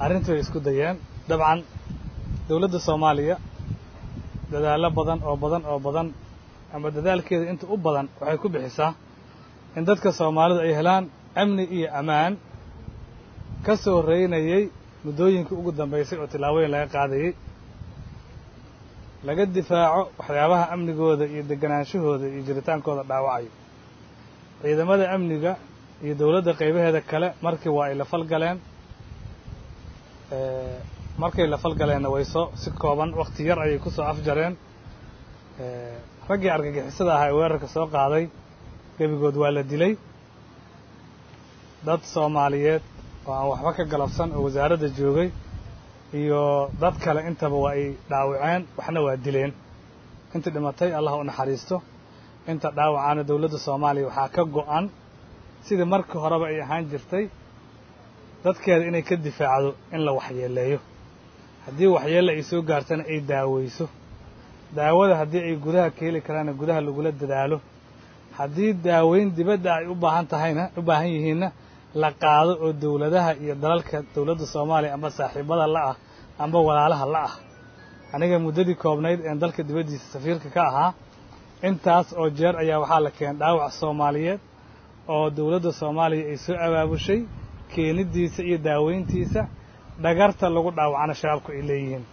arrintii way isku dayeen dabcan dowladda soomaaliya dadaallo badan oo badan oo badan ama dadaalkeeda inta u badan waxay ku bixisaa in dadka soomaalidu ay helaan amni iyo ammaan ka soo reynayey muddooyinkii ugu dambaysay oo tillaabooyin laga qaadayey laga difaaco waxyaabaha amnigooda iyo deganaanshahooda iyo jiritaankooda dhaawacayo ciidamada amniga iyo dowladda qaybaheeda kale markii waa ay la falgaleen markay la falgaleenna way soo si kooban wakhti yar ayay ku soo afjareen raggii argagixisada ahaa ee weerarka soo qaaday gebigood waa la dilay dad soomaaliyeed oo aan waxba ka galabsan oo wasaaradda joogay iyo dad kale intaba waa ay dhaawaceen waxna waa dileen intii dhimatay allah u naxariisto inta dhaawacaana dowladda soomaaliya waxaa ka go'an sidii markii horeba ay ahaan jirtay dadkeeda inay ka difaacdo in la waxyeeleeyo haddii waxyeelle ay soo gaartana ay daaweyso daawada haddii ay gudaha ka heli karaanna gudaha lagula dadaalo haddii daaweyn dibadda ay u baahan tahayna u baahan yihiinna la qaado oo dowladaha iyo dalalka dowladda soomaaliya amba saaxiibada la ah amba walaalaha la ah aniga muddadii koobnayd een dalka dibaddiisa safiirka ka ahaa intaas oo jeer ayaa waxaa la keenay dhaawac soomaaliyeed oo dowladda soomaaliya ay soo abaabushay keeniddiisa iyo daaweyntiisa dhagarta lagu dhaawacana shabaabku ay leeyihiin